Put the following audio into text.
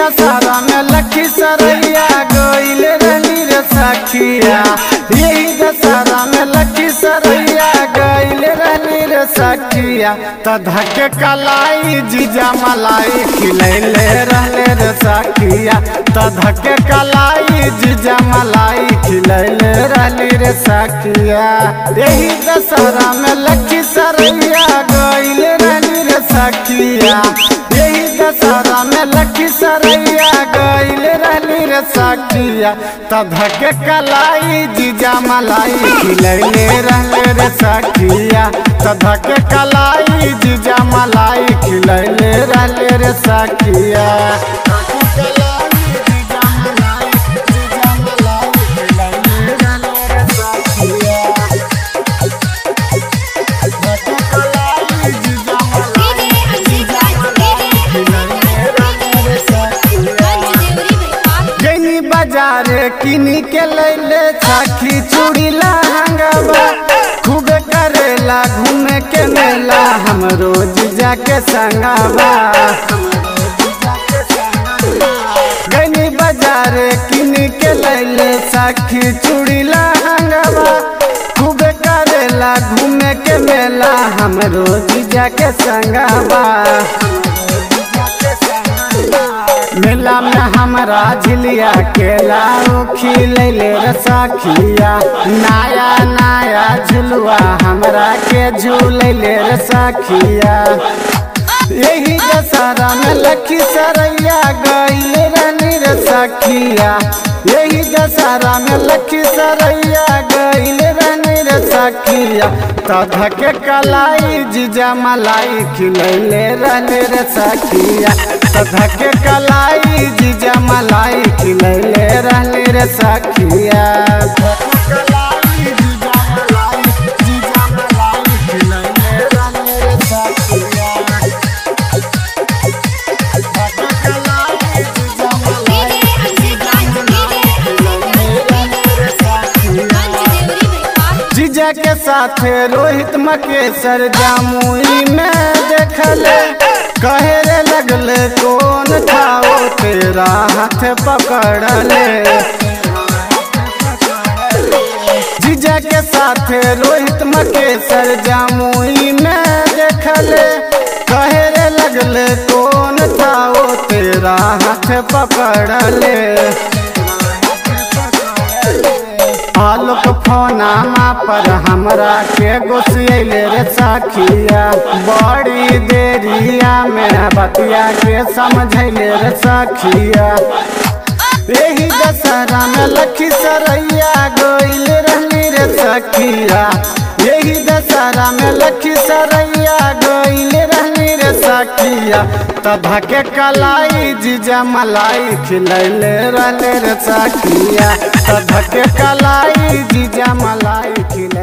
दशहरा में लखी सरैया गईल रहनी रे सखिया यही दशहरा में लखी सरैया गईल रहनी रे सखिया त धके कलाई जीजा मलाई खिलैले रहले रे सखिया त धके कलाई जीजा मलाई खिलैले रहली रे सखिया यही दशहरा में लखी सरैया गईल रहनी रे सखिया यही दशहरा में लखी सरैया गईल रहनी रे सखिया त धके कलाई जीजा मलाई खिलैले रहले रे सखिया त धके कलाई जीजा मलाई खिलैले रहले रे सखिया डीजे अंकित राज डीजे देवरी भाई जैनी बाजारे किनी के लैले साखी चूड़ी लहंगवा खूब करेला घूमे के मेला हम रोज जाके संगवा गैनी बाजारे किनी के लैले साखी चूड़ी लहंगवा खूब करेला घूमे के मेला हम रोज जाके संगवा मेला में हमरा झिलिया के लाऊ खिलैले रसाखिया नया नया झुलुआ हमरा के झूलैले रसाखिया यही दशहरा में लखी सरैया गईल रानी रे सखिया यही दशहरा में लखी सरैया गईल रानी रे सखिया तध के कलाई जीजा मलाई खिलैले रानी रे सखिया तध के कलाई जीजा मलाई खिलैले रानी रे सखिया डीजे अंकित राज डीजे देवरी भाई जीजा के साथ रोहित मकेशर जामुई में देखले कहे रे लगले कौन था वो तेरा हाथ पकड़ले जीजा के साथ रोहित मकेशर जामुई में देखले कहे रे लगले कौन था वो तेरा हाथ पकड़ले आलोक फोनामा पर हमरा के गोसियले रे सखिया बड़ी देरिया में बतिया के समझैले रे सखिया यही दशहरा में लखी सरैया गईल रहली रे सखिया यही दशहरा में लखी सरैया गईल रहली रे सखिया तधा के कलाई जीजा मलाई खिलैले रहले रे सखिया तधा के कलाई जीजा मलाई खिलै